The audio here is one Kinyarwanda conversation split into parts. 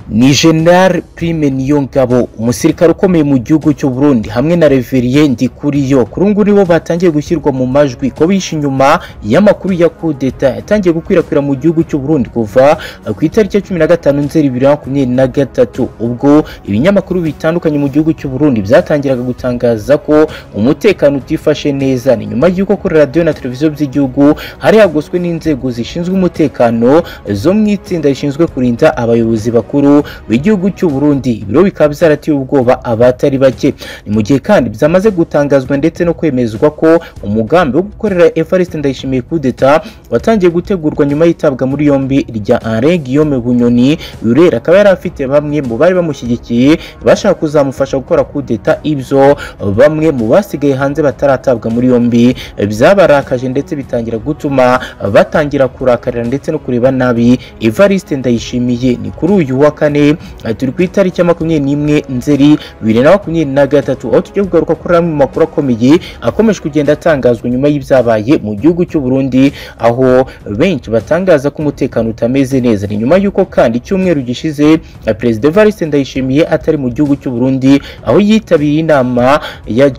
ni general prime niyongabo umusirikare ukomeye mu gihugu cy'u Burundi hamwe na reveriye ndikuriyo kuri ubu nibo batangiye gushyirwa mu majwi ko bishe inyuma y'amakuru ya kudeta yatangiye gukwirakwira mu gihugu cy'u Burundi kuva ku itariki ya cumi na gatanu nzeri bibiri na makumyabiri na gatatu ubwo ibinyamakuru bitandukanye mu gihugu cy'u Burundi byatangiraga gutangaza ko umutekano utifashe neza ni nyuma y'uko kuri radiyo na televiziyo by'igihugu hari hagoswe n'inzego zishinzwe umutekano zo mu itsinda rishinzwe kurinda abayobozi bakuru b'igihugu cy'u Burundi ibiro bikaba byarateye ubwoba abatari bake ni mu gihe kandi byamaze gutangazwa ndetse no kwemezwa ko umugambi wo gukorera Evariste Ndayishimiye kudeta watangiye gutegurwa nyuma y'itabwa muri yombi rya Alain Guillaume Bunyoni Burera akaba yari afite bamwe mu bari bamushyigikiye bashaka kuzamufasha gukora kudeta ibyo bamwe mu basigaye hanze bataratabwa muri yombi byabarakaje ndetse bitangira gutuma batangira kurakarira ndetse no kureba nabi Evariste Ndayishimiye ni kuri uyu wa kane turi ku itariki ya makumyabiri n'imwe nzeri bibiri na makumyabiri na gatatu aho tugiye kugaruka kuri amwe mu makuru akomeye akomeje kugenda atangazwa nyuma y'ibyabaye mu gihugu cy'u Burundi aho benshi batangaza ko umutekano utameze neza ni nyuma y'uko kandi icyumweru gishize perezida Evariste Ndayishimiye atari mu gihugu cy'u Burundi aho yitabiriye inama ya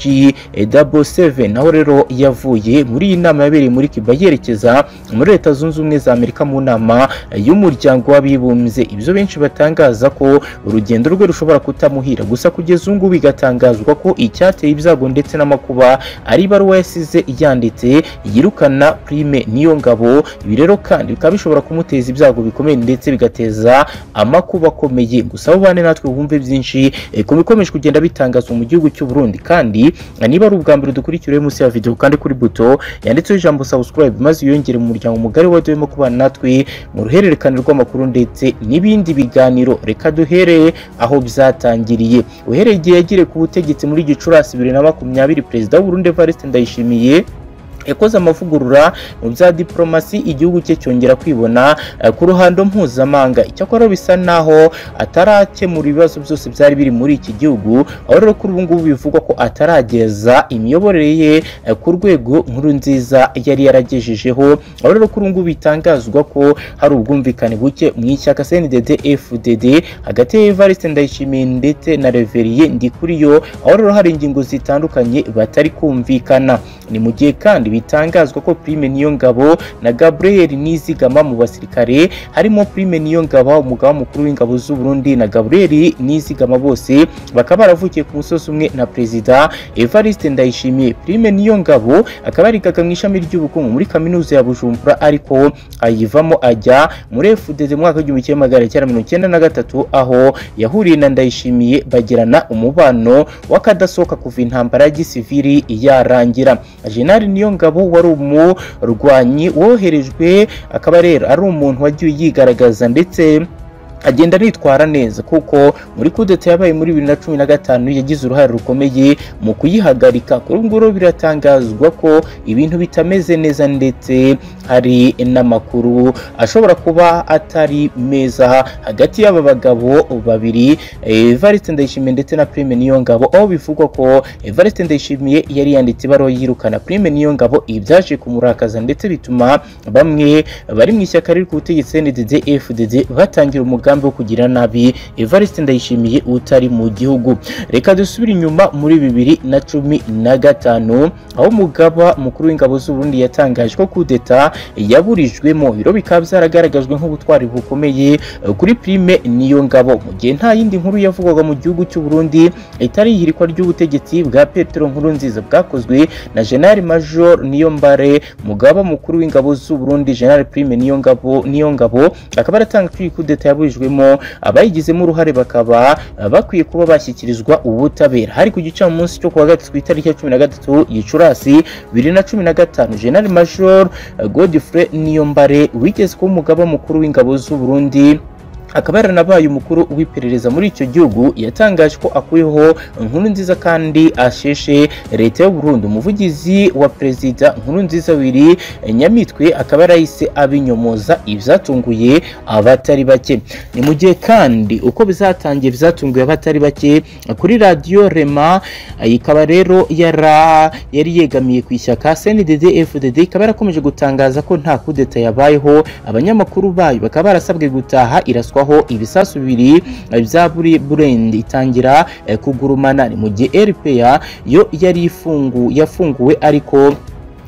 G77 naho rero yavuye muri iyi nama yabereye muri Kiba yerekeza muri leta zunze ubumwe za Amerika mu nama y'umuryango w'abibumbye ibyo benshi batangaza ko urugendo rwe rushobora kutamuhira gusa kugeza ubu ngubu bigatangazwa ko icyateye ibyago ndetse n'amakuba ari ibaruwa yasize yanditse yirukana prime niyo ngabo ibi rero kandi bikaba bishobora kumuteza ibyago bikomeye ndetse bigateza amakuba akomeye gusa abo bane natwe wumve byinshi ku bikomeje kugenda bitangazwa mu gihugu cy'u Burundi kandi niba ari ubwa mbere dukurikiriye munsi ya video kandi kuri buto yanditseho ijambo subscribe maze yongere mu muryango mugari wa demo kubana natwe mu ruhererekane rw'amakuru ndetse n'ibindi biganiro reka duhereye aho byatangiriye uhereye igihe yagiriye ku butegetsi muri gicurasi bibiri na makumyabiri perezida w'uburundi evariste ndayishimiye yakoze amavugurura mu bya diplomasi igihugu cye cyongera kwibona ku ruhando mpuzamahanga icyakora bisa naho atarakemura ibibazo byose byari biri muri iki gihugu aho rero kuri ubu ngubu bivugwa ko atarageza imiyoborere ye ku rwego nkuru nziza yari yaragejejeho aho rero kuri ubu ngubu bitangazwa ko hari ubwumvikane buke mu ishyaka CNDD FDD hagati ya Evariste Ndayishimiye ndetse na Reveriye Ndikuriyo aho rero hari ingingo zitandukanye batari kumvikana ni mu gihe kandi bitangazwa ko Prime Niyongabo na Gabriel Nizigama mu basirikare harimo Prime Niyongabo umugaba mukuru w'ingabo z'u Burundi na Gabriel Nizigama bose bakaba baravukiye ku musozi umwe na Perezida Evariste Ndayishimiye Prime Niyongabo akaba yarigaga mu ishami ry'ubukungu muri kaminuza ya Bujumbura ariko ayivamo ajya muri FDD mu mwaka w'igihumbi kimwe magana cyenda mirongo icyenda na gatatu aho yahuriye na Ndayishimiye bagirana umubano w'akadasohoka kuva intambara ya gisivili yarangira Jenerali Niyo Ngabo wari umurwanyi woherejwe akaba rero ari umuntu wagiye yigaragaza ndetse agenda aritwara neza kuko muri kudeta yabaye muri bibiri na cumi na gatanu yagize uruhare rukomeye mu kuyihagarika kuri ubwo rero biratangazwa ko ibintu bitameze neza ndetse hari n'amakuru ashobora kuba atari meza hagati y'aba bagabo babiri Evariste Ndayishimiye ndetse na Prime Niyongabo aho bivugwa ko Evariste Ndayishimiye yari yanditse ibaruwa yirukana Prime Niyongabo ibyaje kumurakaza ndetse bituma bamwe bari mu ishyaka riri ku butegetsi CNDD FDD batangira umugambi umugambi wo kugira nabi Evariste Ndayishimiye utari mu gihugu reka dusubire inyuma muri bibiri na cumi na gatanu aho umugaba mukuru w'ingabo z'u Burundi yatangaje ko kudeta yaburijwemo biro bikaba byaragaragajwe nk'ubutwari bukomeye kuri Prime niyo ngabo mu gihe nta yindi nkuru yavugwaga mu gihugu cy'u Burundi itari ihirikwa ry'ubutegetsi bwa Petero Nkurunziza bwakozwe na General Major Niyombare mugaba mukuru w'ingabo z'u Burundi General Prime niyo ngabo niyo ngabo akaba aratanga kuri kudeta yaburijwe baburijwemo abayigizemo uruhare bakaba bakwiye kuba bashyikirizwa ubutabera hari ku gicamunsi cyo kuwa gatatu ku itariki ya cumi na gatatu gicurasi bibiri na cumi na gatanu general major godfrey niyombare wigeze kuba umugaba mukuru w'ingabo z'u burundi akaba yaranabaye umukuru w'iperereza muri icyo gihugu yatangaje ko akuyeho inkuru nziza kandi asheshe leta y'u Burundi umuvugizi wa perezida nkuru nziza wiri nyamitwe akaba yarahise abinyomoza ibyatunguye abatari bake ni mu gihe kandi uko bizatangiye byatunguye abatari bake kuri radiyo rema ikaba rero yara yari yegamiye ku ishyaka CNDD FDD ikaba yarakomeje gutangaza ko nta kudeta yabayeho abanyamakuru bayo bakaba barasabwe gutaha iraswa aho ibisasu bibiri eh, bya buri burendi itangira eh, kugurumana ni mu gihe RPA yo yari ifungu yafunguwe ariko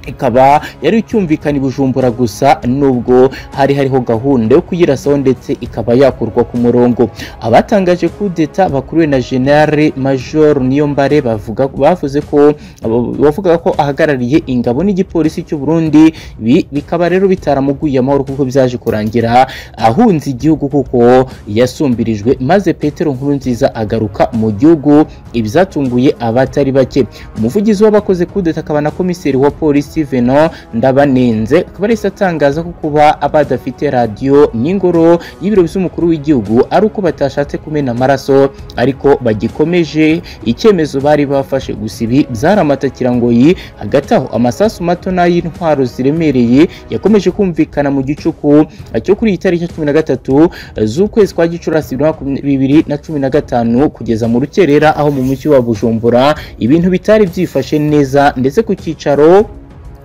ikaba yari icyumvikana i bujumbura gusa nubwo hari hariho gahunda yo kuyirasaho ndetse ikaba yakurwa ku murongo abatangaje kudeta bakuriwe na generale major niyombare bavuga bavuze ko abo- bavuga ko ahagarariye ingabo n'igipolisi cy'u Burundi Ibi bikaba rero bitaramuguye amahoro kuko byaje kurangira ahunze igihugu kuko yasumbirijwe maze Petero Nkurunziza agaruka mu gihugu ibyatunguye abatari bake umuvugizi w'abakoze kudeta akaba na komiseri wa polisi Venon Ndabanenze akaba arahise atangaza ko kuba abadafite radiyo n'ingoro y'ibiro by'umukuru w'igihugu ari uko batashatse kumena amaraso ariko bagikomeje icyemezo bari bafashe gusa ibi byaramatakira ngo yi hagati aho amasasu mato n'ay'intwaro ziremereye yakomeje kumvikana mu gicuku cyo kuri iyi tariki ya cumi na gatatu z'ukwezi kwa gicurasi bibiri na makumya- bibiri na cumi na gatanu kugeza mu rukerera aho mu mujyi wa bujumbura ibintu bitari byifashe neza ndetse ku cyicaro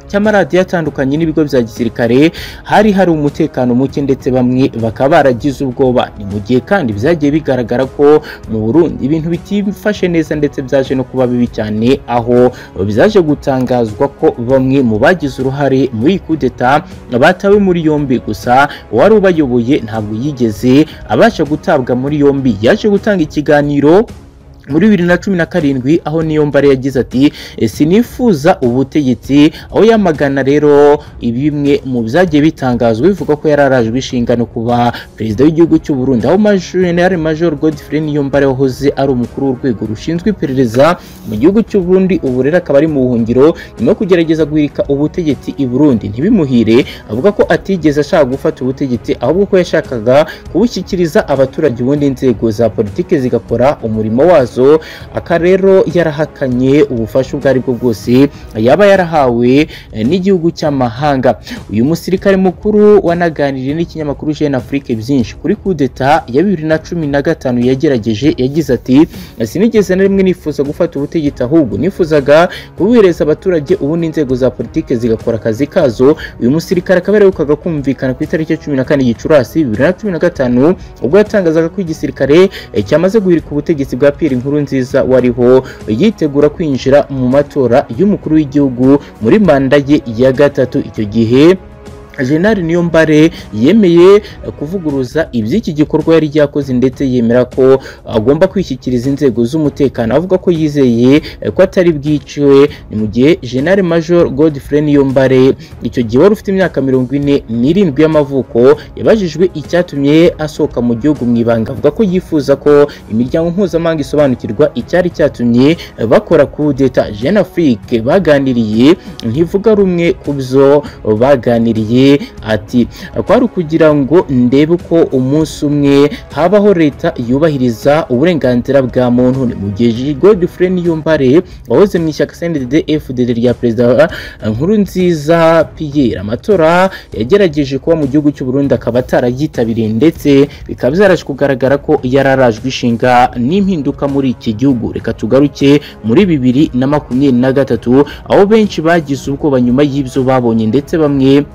cy'amaradiyo atandukanye n'ibigo bya gisirikare hari hari umutekano muke ndetse bamwe bakaba baragize ubwoba ni mu gihe kandi byagiye bigaragara ko mu Burundi ibintu bitifashe neza ndetse byaje no kuba bibi cyane aho byaje gutangazwa ko bamwe mu bagize uruhare muri iyi kudeta batawe muri yombi gusa uwari ubayoboye ntabwo yigeze abasha gutabwa muri yombi yaje gutanga ikiganiro muri bibiri na cumi na karindwi aho niyo mbare yagize ati "E, sinifuza ubutegetsi aho yamagana rero bimwe mu byagiye bitangazwa bivuga ko yari arajwe inshingano kuba perezida w'igihugu cy'u Burundi aho majenali major Godfrey Niyombare wahoze ari umukuru w'urwego rushinzwe iperereza mu gihugu cy'u Burundi ubu rero akaba ari mu buhungiro nyuma yo kugerageza guhirika ubutegetsi i Burundi ntibimuhire avuga ko atigeze ashaka gufata ubutegetsi ahubwo ko yashakaga kubushyikiriza abaturage ubundi inzego za politiki zigakora umurimo wazo aka rero yarahakanye ubufasha ubwo ari bwo bwose yaba yarahawe eh, n'igihugu cy'amahanga uyu musirikare mukuru wanaganiriye n'ikinyamakuru Jeune Afrique byinshi kuri kudeta ya bibiri na cumi na gatanu yagerageje yagize ati sinigeze na rimwe nifuza gufata ubutegetsi ahubwo nifuzaga kubuhereza abaturage ubundi inzego za politiki zigakora akazi kazo uyu musirikare akaba yaraherukaga kumvikana ku itariki ya cumi na kane gicurasi bibiri na cumi na gatanu ubwo yatangazaga ko igisirikare eh, cyamaze guhirika ubutegetsi bwa Pierre Nkurunziza wariho yitegura kwinjira mu matora y'umukuru w'igihugu muri manda ye ya gatatu icyo gihe Jenali Niyombare yemeye eh, kuvuguruza iby'iki gikorwa yari yakoze ndetse yemera ko agomba kwishyikiriza inzego z'umutekano avuga ko yizeye eh, ko atari bwiciwe ni mu gihe General Major Godfrey Niyombare icyo gihe wari ufite imyaka mirongo ine n'irindwi y'amavuko yabajijwe icyatumye asohoka mu gihugu mu ibanga avuga ko yifuza ko imiryango mpuzamahanga isobanukirwa icyari cyatumye eh, bakora kudeta Jeune Afrique baganiriye ntivuga rumwe ku byo baganiriye ati kwari ukugira ngo ndebe ko umunsi umwe habaho leta yubahiriza uburenganzira bwa muntu ni mu gihe Godfrey Niyombare wahoze mu ishyaka CNDD FDD rya perezida Nkurunziza Pierre amatora yagerageje kuba mu gihugu cy'u Burundi akaba atarayitabiriye ndetse bikaba byaraje kugaragara ko yari arajwe ishinga n'impinduka muri iki gihugu reka tugaruke muri bibiri na makumyabiri na gatatu aho benshi bagize ubwoba nyuma y'ibyo babonye ndetse bamwe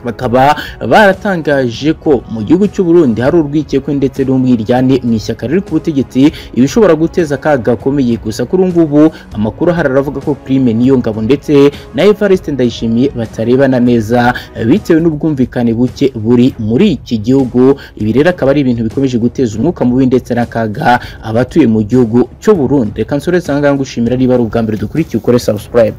bakaba baratangaje ko mu gihugu cy'u Burundi hari urwikekwe ndetse n'umwiryane mu ishyaka riri ku butegetsi ibishobora guteza akaga gakomeye gusa kuri ubu ngubu amakuru ahari aravuga ko Prime niyo ngabo ndetse na Evariste Ndayishimiye batarebana neza bitewe n'ubwumvikane buke buri muri iki gihugu ibi rero akaba ari ibintu bikomeje guteza umwuka mubi ndetse n'akaga abatuye mu gihugu cy'u Burundi reka nsoreze aha ngaha ngushimira niba ari ubwa mbere dukurikiye ukore subscribe